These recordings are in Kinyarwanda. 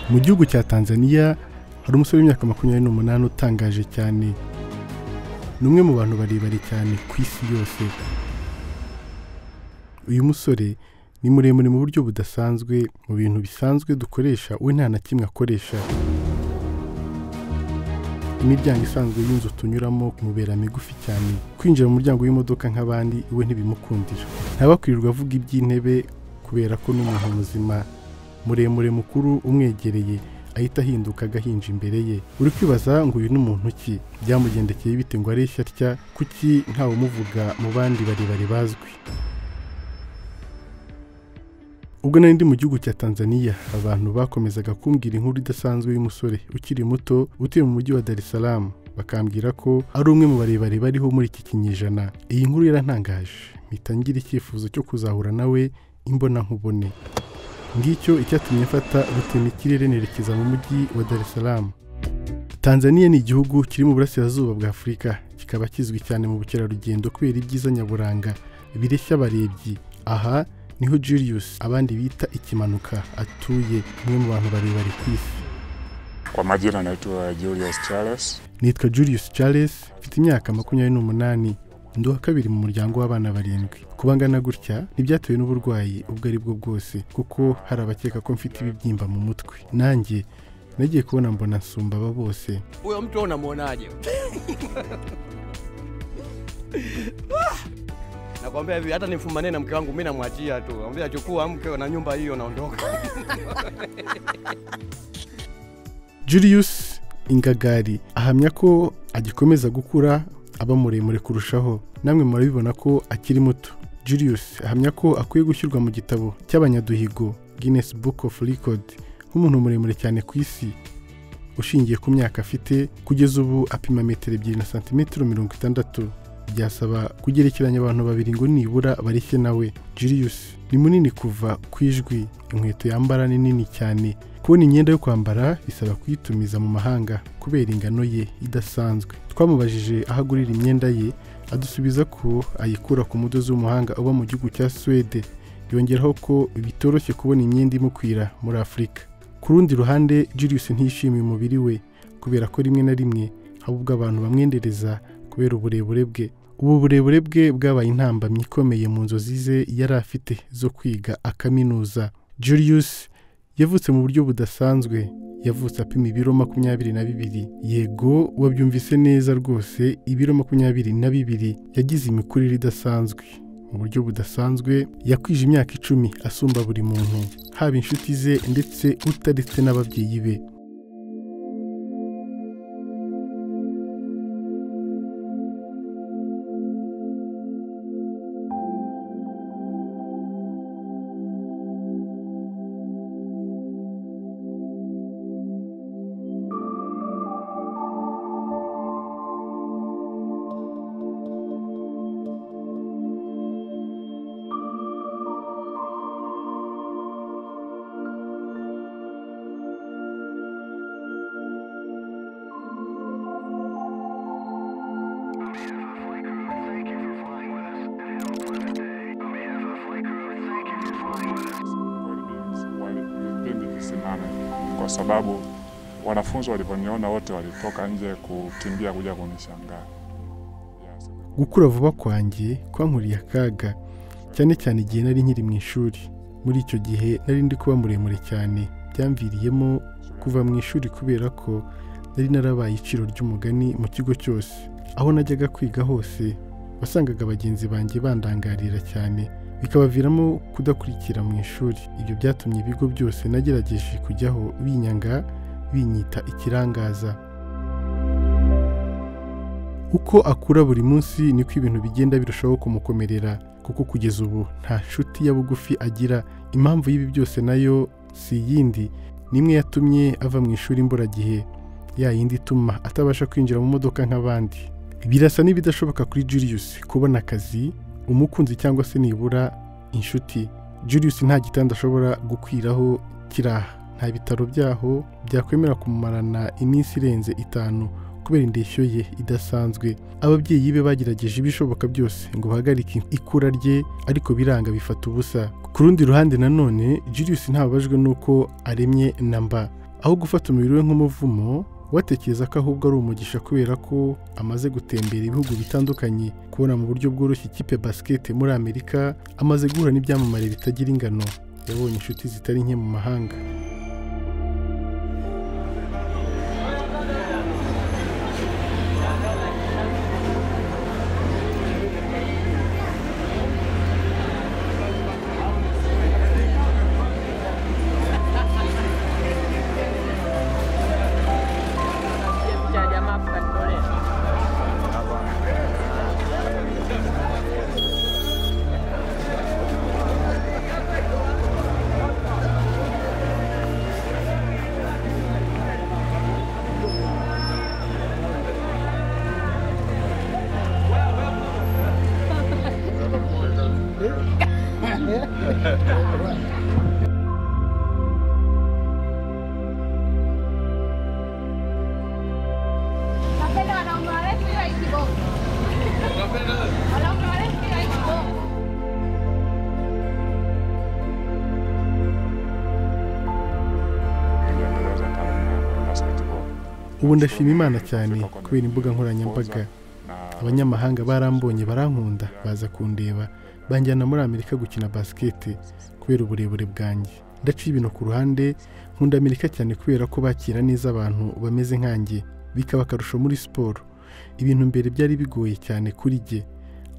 mu gihugu cya tanzania hari umusore w'imyaka makumyabiri n'umunani utangaje cyane ni umwe mu bantu barebare cyane ku isi yose uyu musore ni muremure mu buryo budasanzwe mu bintu bisanzwe dukoresha we nta na kimwe akoresha imiryango isanzwe y'inzu tunyuramo imubera migufi cyane kwinjira mu muryango w'imodoka nk'abandi we ntibimukundira ntabakwirirwa avuga iby'intebe kubera ko n'umuntu muzima muremure mukuru umwegereye ahita ahinduka agahinja imbere ye uri kwibaza ngo uyu ni muntu ki byamugendekeye bite ngo areshya atya kuki ntawumuvuga mu bandi barebare bazwi ubwo nari ndi mu gihugu cya tanzania abantu bakomezaga kumbwira inkuru idasanzwe y'umusore ukiri muto utuye mu mujyi wa dar es salaam bakambwira ko ari umwe mu barebare bariho muri iki kinyejana iyi nkuru yarantangaje mpita ngira icyifuzo cyo kuzahura nawe imbona nkubone ngicyo icyatumye mfata gutema ikirere nerekeza mu mujyi wa dar es salaam tanzania ni igihugu kiri mu burasirazuba bwa afurika kikaba kizwi cyane mu bukerarugendo kubera ibyiza nyaburanga bireshya abarebyi aha niho Julius abandi bita ikimanuka atuye umwe mu bantu barebare ku isi Kwa majina naitwa Julius Charles. nitwa Julius Charles mfite imyaka makumyabiri n'umunani ndi uwa kabiri mu muryango w'abana barindwi kuba ngana gutya ntibyatewe n'uburwayi ubwo ari bwo bwose kuko hari abakeka ko mfite ibibyimba mu mutwe nanjye nagiye kubona mbona nsumba aba bose huyo mtu unamwonaje? Nakwambia hivi, hata nifumane na mke wangu mimi namwachia tu, ambia chukua mke na nyumba hiyo, naondoka. Julius Ingagari ahamya ko agikomeza gukura aba muremure kurushaho namwe murabibona ko akiri muto Julius ahamya ko akwiye gushyirwa mu gitabo cy'abanyaduhigo Guinness Book of Record nk'umuntu muremure cyane ku isi ushingiye ku myaka afite kugeza ubu apima metero ebyiri na santimetero mirongo itandatu byasaba kugerekeranya abantu babiri ngo nibura bareshye nawe Julius ni munini kuva ku ijwi inkweto yambara ni nini cyane kubona imyenda yo kwambara bisaba kuyitumiza mu mahanga kubera ingano ye idasanzwe twamubajije aho agurira imyenda ye adusubiza ko ayikura ku mudozi w'umuhanga uba mu gihugu cya Suwede yongeraho ko bitoroshye kubona imyenda imukwira muri Afurika ku rundi ruhande Julius ntiyishimiye umubiri we kubera ko rimwe na rimwe haba ubwo abantu bamwendereza kubera uburebure bwe ubu burebure bwe bwabaye intambamyi ikomeye mu nzozi ze yari afite zo kwiga akaminuza Julius yavutse mu buryo budasanzwe yavutse apima ibiro makumyabiri na bibiri yego wabyumvise neza rwose ibiro makumyabiri na bibiri yagize imikurire idasanzwe mu buryo budasanzwe yakwije imyaka icumi asumba buri muntu haba inshuti ze ndetse utaretse n'ababyeyi be Wali- Walipenda nisimame kwa sababu wanafunzi walivyoniona wote walitoka nje kukimbia kuja kunishangaa. Yes. gukura vuba kwanjye kwankuriye akaga cyane cyane igihe nari nkiri mu ishuri muri icyo gihe nari ndi kuba muremure cyane byamviriyemo kuva mu ishuri kubera ko nari narabaye iciro ry'umugani mu kigo cyose aho najyaga kwiga hose wasangaga bagenzi banjye bandangarira cyane bikabaviramo kudakurikira mu ishuri ibyo byatumye ibigo byose nagerageje kujyaho binyanga binyita ikirangaza uko akura buri munsi niko ibintu bigenda birushaho kumukomerera kuko kugeza ubu nta nshuti ya bugufi agira impamvu y'ibi byose nayo si iyindi n'imwe yatumye ava mu ishuri imburagihe ya yindi ituma atabasha kwinjira mu modoka nk'abandi birasa n'ibidashoboka kuri Julius kubona akazi umukunzi cyangwa se nibura inshuti Julius nta gitanda ashobora gukwiraho kiraha nta bitaro byaho byakwemera kumumarana iminsi irenze itanu kubera indeshyo ye idasanzwe ababyeyi be bagerageje ibishoboka byose ngo bahagarike ikura rye ariko biranga bifata ubusa ku rundi ruhande nanone Julius ntababajwe n'uko aremye na mba aho gufata umubiri we nk'umuvumo watekereza ko ahubwo ari umugisha kubera ko amaze gutembera ibihugu bitandukanye kubona mu buryo bworoshye ikipe ya basket muri amerika amaze guhura n'ibyamamare bitagira ingano yabonye inshuti zitari nke mu mahanga cha jamaa fulani Korea. Napenda wanaume warefu ila ikiboko. Wanaume warefu ila ikiboko. niliendeleza taaluma yangu ya basketball. ubu ndashima imana cyane kubera imbuga nkoranyambaga Na abanyamahanga barambonye barankunda baza kundeba banjyana muri amerika gukina basiketi kubera uburebure bwanjye ndaciye ibintu ku ruhande nkunda amerika cyane kubera ko bakira neza abantu bameze nkanjye bikaba akarusho muri siporo ibintu mbere byari bigoye cyane kuri jye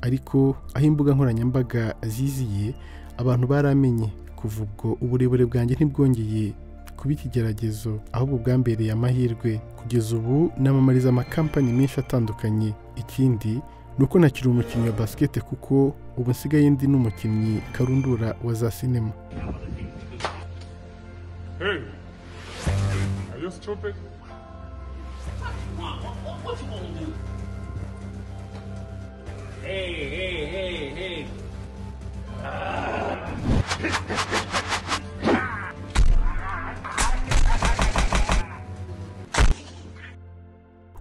ariko aho imbuga nkoranyambaga ziziye abantu baramenye kuva ubwo uburebure bwanjye ntibwongeye kuba ikigeragezo ahubwo bwambereye amahirwe kugeza ubu namamariza amakampani menshi atandukanye ikindi ni uko ntakiri umukinnyi wa basket kuko ubu nsigaye ndi n'umukinnyi karundura wa za sinema hey, are you stupid?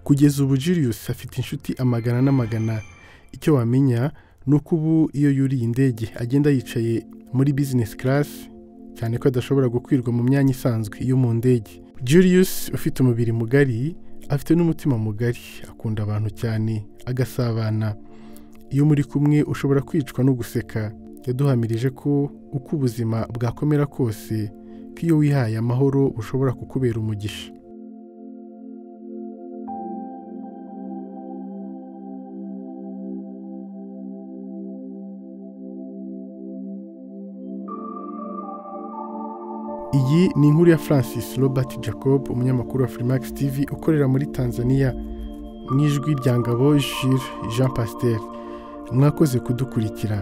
kugeza ubu Julius afite inshuti amagana n'amagana icyo wamenya ni uko ubu iyo yuriye indege agenda yicaye muri business class cyane ko adashobora gukwirwa mu myanya isanzwe yo mu ndege Julius ufite umubiri mugari afite n'umutima mugari akunda abantu cyane agasabana iyo muri kumwe ushobora kwicwa no guseka yaduhamirije ko uko ubuzima bwakomera kose ko iyo wihaye amahoro bushobora kukubera umugisha Iyi ni inkuru ya Francis Robert Jacob umunyamakuru wa Freemax TV ukorera muri Tanzania mu ijwi rya Ngabo Jules Jean Pasteur mwakoze kudukurikira